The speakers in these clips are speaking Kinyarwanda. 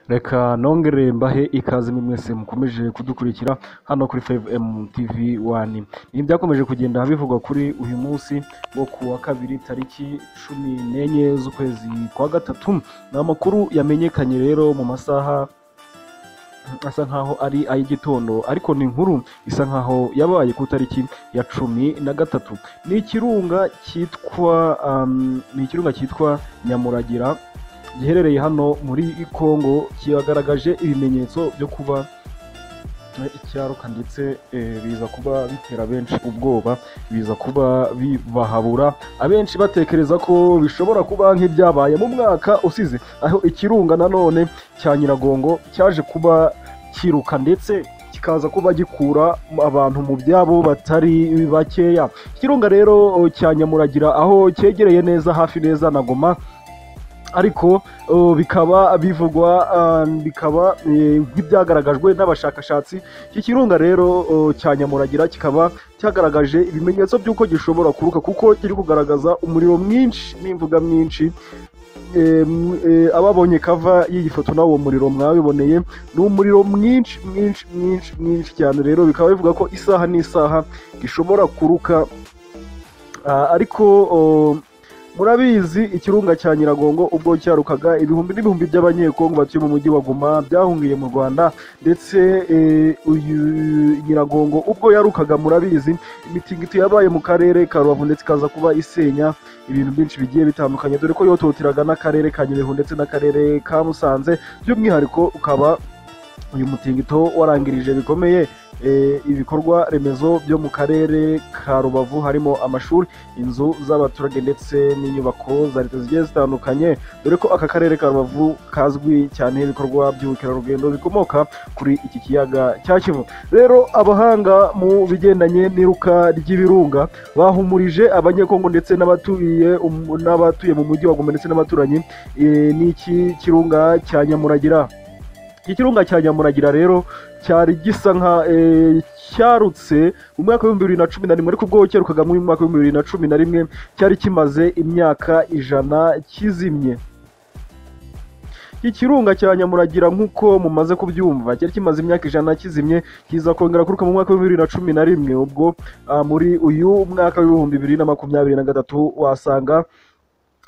Reka nongere mbahe ikaze mwe mwese mukomeje kudukurikira hano kuri Five M TV One. Ibi byakomeje kugenda bivugwa kuri uyu munsi wo ku wa kabiri tariki cumi n'enye z'ukwezi kwa gatatu. Ni amakuru yamenyekanye rero mu masaha asa nkaho ari ay'igitondo ariko ni inkuru isa nkaho yabaye ku itariki ya cumi na gatatu ni ikirunga cyitwa um, ni ikirunga cyitwa nyamuragira giherereye hano muri congo kigaragaje ibimenyetso byo kuba icyaruka ndetse eh, biza kuba bitera benshi ubwoba biza kuba bibahabura abenshi batekereza ko bishobora kuba nk'ibyabaye mu mwaka usize aho ikirunga nanone cya nyiragongo cyaje kuba kiruka ndetse kikaza kuba gikura abantu mu byabo batari bakeya ikirunga rero cya nyamuragira aho cyegereye neza hafi neza na goma ariko uh, bikaba bivugwa uh, bikaba eh, nk'ibyagaragajwe n'abashakashatsi iki kirunga rero uh, cya nyamuragira kikaba cyagaragaje ibimenyetso by'uko gishobora kuruka kuko kiri kugaragaza umuriro mwinshi n'imvuga mwinshi Em, eh, ababonye kava y'iyi foto nawo muriro mwabiboneye ni umuriro mwinshi mwinshi mwinshi mwinshi cyane rero bikaba bivuga ko isaha n'isaha gishobora kuruka Ah, ariko oh, murabizi ikirunga cya nyiragongo ubwo cyarukaga ibihumbi n'ibihumbi by'abanyekongo batuye mu mujyi wa goma byahungiye mu rwanda ndetse eh, uyu nyiragongo ubwo yarukaga murabizi imitingito yabaye mu karere ka rubavu ndetse ikaza kuba isenya ibintu byinshi bigiye bitandukanye dore ko yototeraga n'akarere ka nyabihu ndetse n'akarere ka musanze by'umwihariko ukaba uyu mutingito warangirije bikomeye eh, ibikorwa remezo byo mu karere ka rubavu harimo amashuri inzu z'abaturage ndetse n'inyubako za leta zigiye zitandukanye dore ko aka karere ka rubavu kazwi cyane ibikorwa by'ubukerarugendo bikomoka kuri iki kiyaga cya kivu rero abahanga mu bigendanye n'iruka ry'ibirunga bahumurije abanyekongo ndetse n'abatuye umu- n'abatuye mu mujyi wa goma ndetse n'abaturanyi eh, n'iki kirunga cya nyamuragira iki kirunga cya nyamuragira rero cyari gisa nka eh, cyarutse mu mwaka w'ibihumbi bibiri na cumi na rimwe ariko ubwo cyarukaga mu mwaka w'ibihumbi bibiri na cumi na rimwe cyari kimaze imyaka ijana kizimye iki kirunga cya nyamuragira nk'uko mumaze kubyumva cyari kimaze imyaka ijana kizimye kiza kongera kuruka mu mwaka w'ibihumbi bibiri na cumi na rimwe ubwo ah, muri uyu mwaka w'ibihumbi bibiri na makumyabiri na gatatu wasanga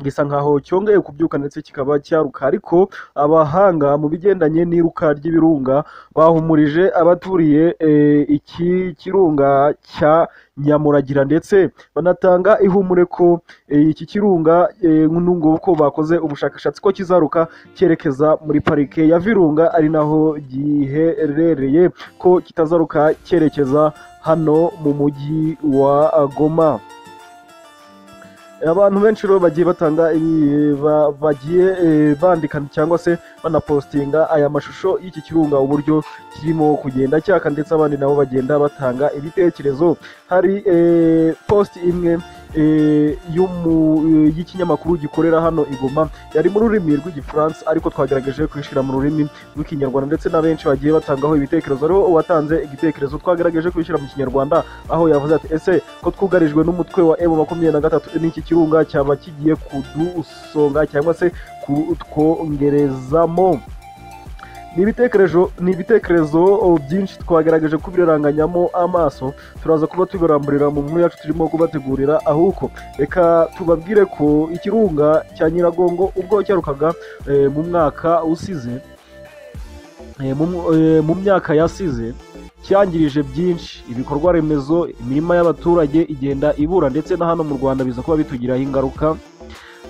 gisa nkaho cyongeye kubyuka ndetse kikaba cyaruka ariko abahanga mu bigendanye n'iruka ry'ibirunga bahumurije abaturiye eh, iki kirunga cya nyamuragira ndetse banatanga ihumure ko eh, iki kirunga eh, nungu ko bakoze ubushakashatsi ko kizaruka cyerekeza muri parike ya virunga ari naho giherereye ko kitazaruka cyerekeza hano mu mujyi wa goma abantu benshi rero bagiye batanga eh, ba- bagiye eh, bandika cyangwa se banapostinga aya mashusho y'iki kirunga uburyo kirimo kugenda cyaka ndetse abandi nabo bagenda batanga ibitekerezo hari eh, post imwe eh, y'umu- eh, y'ikinyamakuru gikorera hano i Goma yari mu rurimi rw'igifaransa ariko twagerageje kuyishyira mu rurimi rw'ikinyarwanda ndetse na benshi bagiye batangaho ibitekerezo hariho uwatanze igitekerezo twagerageje kuyishyira mu kinyarwanda aho yavuze ati ese ko twugarijwe n'umutwe wa emu makumyabiri na gatatu n'iki kirunga cyaba kigiye kudusonga cyangwa se kutwongerezamo ni ibitekerezo ni ibitekerezo oh, byinshi twagerageje kubiraranganyamo amaso turaza kuba tubiramburira mu nkuru yacu turimo kubategurira ahubwo reka tubabwire ko ikirunga cya nyiragongo ubwo cyarukaga eh, mu mwaka usize eh, mu mu- eh, mu myaka yasize cyangirije byinshi ibikorwa remezo imirima y'abaturage igenda ibura ndetse na hano mu rwanda biza kuba bitugiraho ingaruka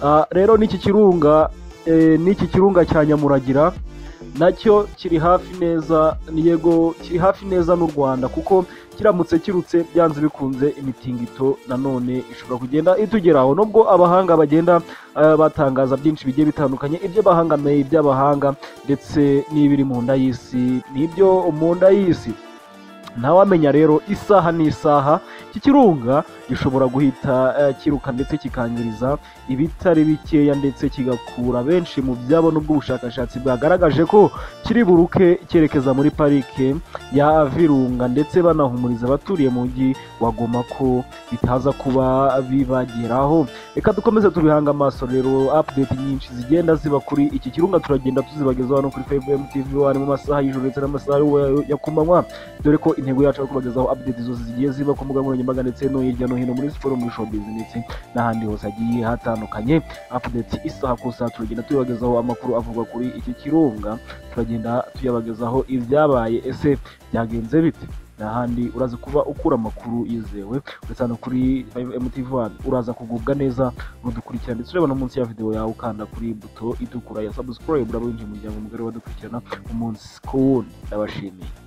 Ah, rero n'iki kirunga eh, n'iki kirunga cya nyamuragira nacyo kiri hafi neza ni yego kiri hafi neza n'u rwanda kuko kiramutse kirutse byanze bikunze imitingito nanone ishobora kugenda itugeraho nubwo abahanga bagenda eh, batangaza byinshi bigiye bitandukanye iby'abahangamiye iby'abahanga ndetse n'ibiri mu nda y'isi n'ibyo mu nda y'isi ntawamenya rero isaha n'isaha iki kirunga gishobora guhita eh, kiruka ndetse kikangiriza ibitari bikeya ndetse kigakura benshi mu byabo n'ubwo ubushakashatsi bwagaragaje ko kiri buruke cyerekeza muri parike ya Virunga ndetse banahumuriza abaturiye mu mujyi wa Goma ko bitaza kuba bibageraho reka dukomeze tubihanga amaso rero update nyinshi zigenda ziba kuri iki kirunga turagenda tuzibagezaho hano kuri FMTV TV wari mu masaha y'ijoro ndetse n'amasaha yo- ya kumanywa dore ko intego yacu ari ukubagezaho update zose zigiye ziba ku mbuga nkoranyambaga ndetse no hirya no hino muri siporo muri showbiz ndetse n'ahandi hose hagiye hatandukanye update isaha ku isaha turagenda tubibagezaho amakuru avugwa kuri iki kirunga turagenda tuyabagezaho ibyabaye ese byagenze bite n'ahandi uraza kuba ukura amakuru yizewe uretse hano kuri 5M TV one uraza kugubwa neza udukurikirana ndetse ureba no munsi ya videwo yawe ukanda kuri buto itukura ya subscribe uraba winjiye mu muryango mugari wadukurikirana umunsi ku wundi ndabashimiye